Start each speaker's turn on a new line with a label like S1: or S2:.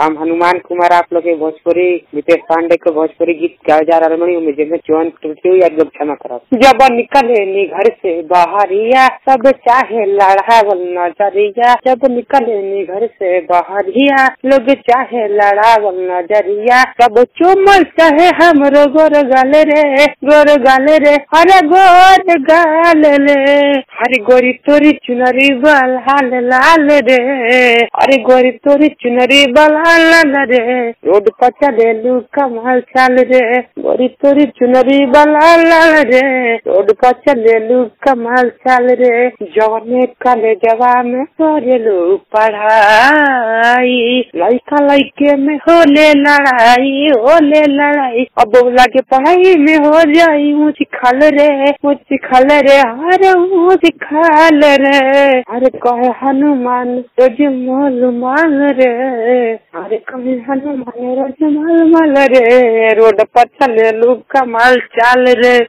S1: हम हनुमान कुमार आप लोग के भोजपुरी नितेश पांडे के भोजपुरी गीत गाए जा रहा बनी उम्मीद में जौन त्रुटि हुई एकदम क्षमा करब जब निकले नी घर से बाहरिया सब चाहे लड़ावल नजरिया जब निकले नी घर से बाहरिया लोग चाहे लड़ावल नजरिया सब चुमल चाहे हमरो गोर गाले रे गोर गाले रे अरे गोर गाल रे अरे गोरी तोरी चुनरी बल हाल लाल रे अरे गोरी तोरी चुनरी बल हाल लाल रे रोड पर चले लू कमाल चाल रे गोरी तोरी चुनरी बल हाल लाल रे रोड पर चले लू कमाल चाल रे जवने कले जवा में करे लू पढ़ाई लड़का लड़के में होले लड़ाई होले लड़ाई अब लगे पढ़ाई में हो जाई मुझे खल रे मुझे खल रे अरे मुझे खल रे अरे कहे हनुमान रोज मोल माल रे अरे कहे हनुमान रोज माल माल रे रोड पर चले लोग कमाल चाल रे